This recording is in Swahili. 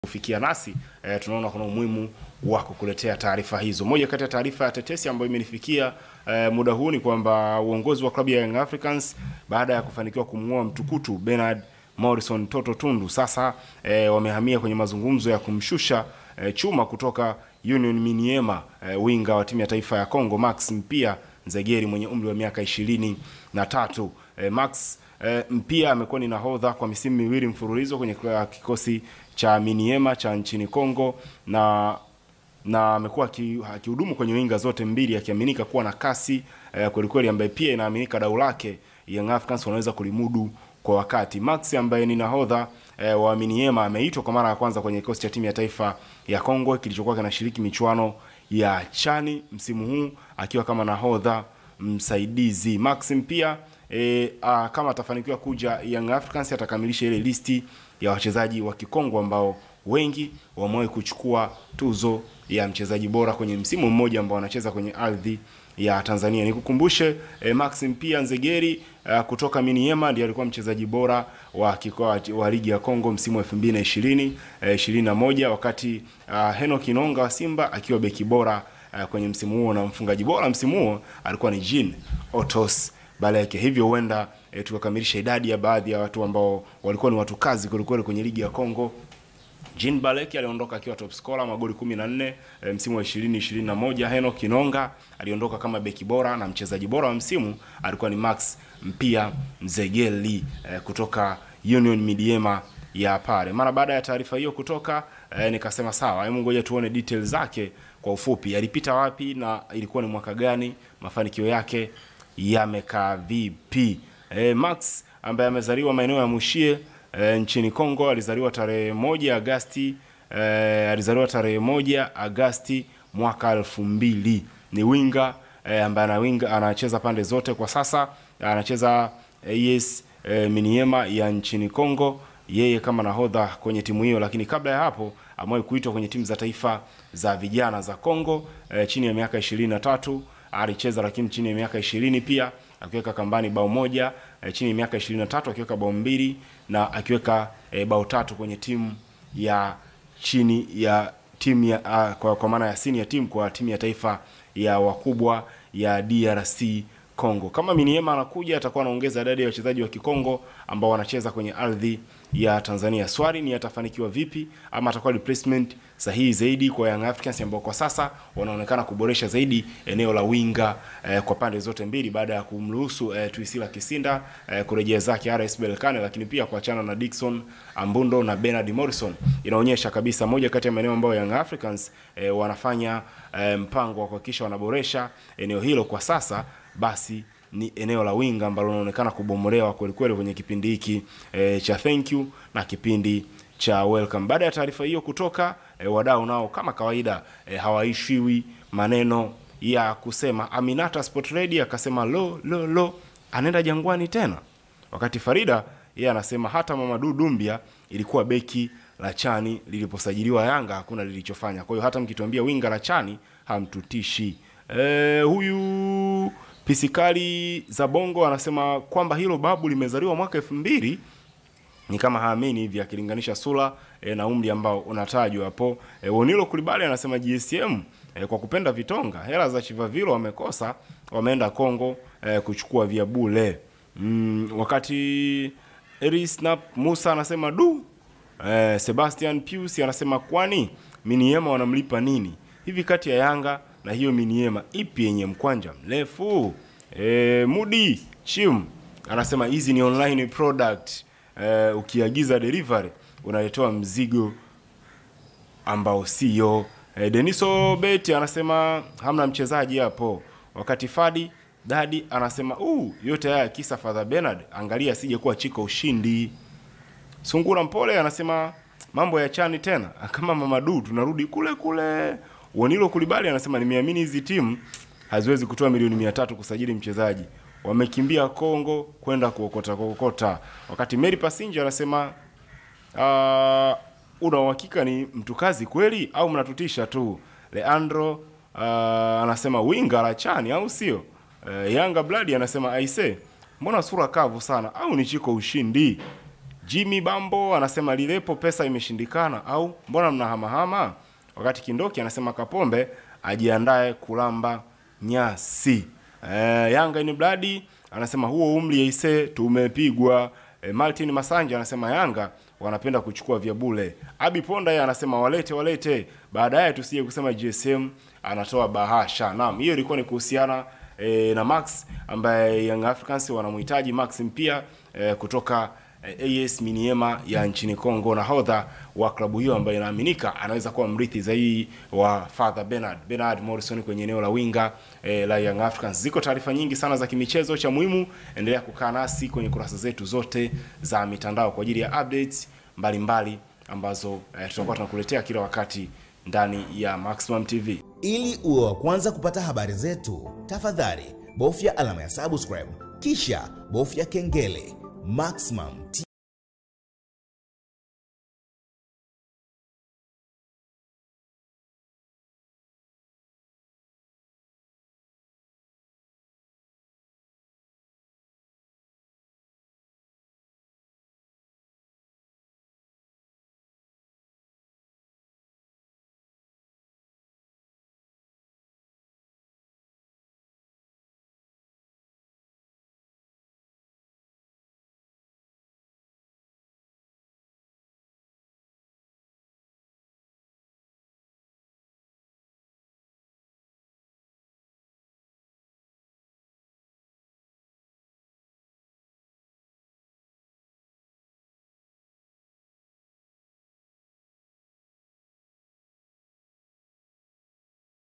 kufikia nasi e, tunaona kuna umuhimu wa kukuletea taarifa hizo. Moja kati ya taarifa ya tetesi ambayo imenifikia e, muda huu ni kwamba uongozi wa klabu ya Young Africans baada ya kufanikiwa kumng'oa mtukutu Bernard Morrison Toto Tundu sasa e, wamehamia kwenye mazungumzo ya kumshusha e, chuma kutoka Union Miniema e, winga wa timu ya taifa ya Congo Max Mpia Nzegeri mwenye umri wa miaka ishirini na tatu. E, Max e, Mpia amekuwa ni nahodha kwa misimu miwili mfululizo kwenye kikosi cha Miniema cha nchini Congo na na amekuwa akihudumu kwenye winga zote mbili akiaminika kuwa na kasi eh, kweli kweli, ambaye pia inaaminika dau lake Young Africans wanaweza kulimudu kwa wakati. Max ambaye ni nahodha eh, wa Miniema ameitwa kwa mara ya kwanza kwenye kikosi cha timu ya taifa ya Kongo kilichokuwa kinashiriki michuano ya Chani msimu huu akiwa kama nahodha msaidizi. Max pia e, a, kama atafanikiwa kuja Young Africans atakamilisha ile listi ya wachezaji wa Kikongo ambao wengi wamewahi kuchukua tuzo ya mchezaji bora kwenye msimu mmoja ambao wanacheza kwenye ardhi ya Tanzania. Nikukumbushe eh, Max Mpia Nzegeri uh, kutoka Miniema ndiye alikuwa mchezaji bora wa kikoa wa ligi ya Kongo msimu wa 2020 eh, 21 wakati uh, Henok Inonga wa Simba akiwa beki bora uh, kwenye msimu huo na mfungaji bora msimu huo alikuwa ni Jean Otos Baleke. Hivyo huenda eh, tukakamilisha idadi ya baadhi ya watu ambao walikuwa ni watu kazi kwelikweli kwenye ligi ya Kongo. Jean Baleki aliondoka akiwa top scorer magoli 14 e, msimu wa 2021. Henok Kinonga aliondoka kama beki bora na mchezaji bora wa msimu alikuwa ni Max Mpia Nzegeli e, kutoka Union Midiema ya pale. Mara baada ya taarifa hiyo kutoka e, nikasema sawa, hebu ngoja tuone details zake kwa ufupi. Alipita wapi na ilikuwa ni mwaka gani? Mafanikio yake yamekaa vipi? E, Max ambaye amezaliwa maeneo ya Mushie E, nchini Kongo alizaliwa tarehe moja Agasti e, alizaliwa tarehe moja Agasti mwaka elfu mbili. Ni winga e, ambaye ana winga anacheza pande zote kwa sasa, anacheza AS e, Miniema ya nchini Kongo, yeye kama nahodha kwenye timu hiyo, lakini kabla ya hapo amewahi kuitwa kwenye timu za taifa za vijana za Kongo e, chini ya miaka 23 alicheza, lakini chini ya miaka 20 pia akiweka kambani bao moja e, chini ya miaka 23 akiweka bao mbili na akiweka e, bao tatu kwenye timu ya chini ya timu ya a, kwa, kwa maana ya senior team kwa timu ya taifa ya wakubwa ya DRC Congo. Kama Miniema anakuja atakuwa anaongeza idadi ya wachezaji wa Kikongo ambao wanacheza kwenye ardhi ya Tanzania. Swali ni atafanikiwa vipi ama atakuwa replacement sahihi zaidi kwa Young Africans ambao kwa sasa wanaonekana kuboresha zaidi eneo la winga eh, kwa pande zote mbili baada ya kumruhusu eh, Tuisila Kisinda eh, kurejea zake RS Berkane, lakini pia kuachana na Dickson Ambundo na Bernard Morrison. Inaonyesha kabisa moja kati ya maeneo ambayo Young Africans eh, wanafanya eh, mpango wa kuhakikisha wanaboresha eneo hilo kwa sasa basi ni eneo la winga ambalo linaonekana kubomolewa kweli kweli kwenye kipindi hiki e, cha thank you na kipindi cha welcome. Baada ya taarifa hiyo kutoka e, wadau nao kama kawaida e, hawaishiwi maneno ya kusema. Aminata Sport Radio akasema lo lo lo, anaenda Jangwani tena, wakati Farida yeye anasema hata Mamadou Dumbia ilikuwa beki la chani liliposajiliwa Yanga hakuna lilichofanya. Kwa hiyo hata mkituambia winga la chani hamtutishi. E, huyu Pisikali za Bongo anasema kwamba hilo babu limezaliwa mwaka elfu mbili ni kama haamini hivi akilinganisha sura e, na umri ambao unatajwa hapo. E, Wonilo Kulibali anasema GSM e, kwa kupenda vitonga hela za Chivavilo wamekosa, wameenda Kongo e, kuchukua vya bule. Mm, wakati Erisnap Musa anasema du e, Sebastian Pius anasema kwani Miniema wanamlipa nini hivi kati ya Yanga na hiyo Miniema ipi yenye mkwanja mrefu? E, Mudi Chim anasema hizi ni online product e, ukiagiza delivery unaletewa mzigo ambao sio. E, Deniso Beti anasema hamna mchezaji hapo, wakati Fadi Dadi anasema uh, yote haya kisa Father Bernard, angalia asije kuwa chiko ushindi. Sungura Mpole anasema mambo ya chani tena kama Mamadu, tunarudi kule kule. Wanilo Kulibali anasema nimeamini hizi timu haziwezi kutoa milioni mia tatu kusajili mchezaji, wamekimbia Kongo kwenda kuokota kuokota. Wakati Mary Passenger anasema uh, una uhakika ni mtu kazi kweli au mnatutisha tu? Leandro uh, anasema winga la chani au sio? Uh, Yanga Blood anasema aise, mbona sura kavu sana au ni chiko ushindi? Jimmy Bambo anasema lilepo pesa imeshindikana au mbona mnahamahama? Wakati Kindoki anasema Kapombe ajiandae kulamba nyasi. E, Yanga ni bladi anasema huo umri aise tumepigwa. E, Martin Masanja anasema Yanga wanapenda kuchukua vya bure. Abi Ponda yeye anasema walete walete, baadaye tusije kusema GSM anatoa bahasha. Naam, hiyo ilikuwa ni kuhusiana e, na Max ambaye Young Africans wanamhitaji Max Mpia e, kutoka e, AS Miniema ya nchini Kongo, nahodha wa klabu hiyo ambaye inaaminika anaweza kuwa mrithi zaidi wa Father Bernard Bernard Morrison kwenye eneo la winga e, la Young Africans. Ziko taarifa nyingi sana za kimichezo, cha muhimu endelea kukaa nasi kwenye kurasa zetu zote za mitandao kwa ajili ya updates mbalimbali ambazo e, tutakuwa tunakuletea kila wakati ndani ya Maximum TV. Ili uwe wa kwanza kupata habari zetu, tafadhali bofya alama ya subscribe kisha bofya kengele. Maximum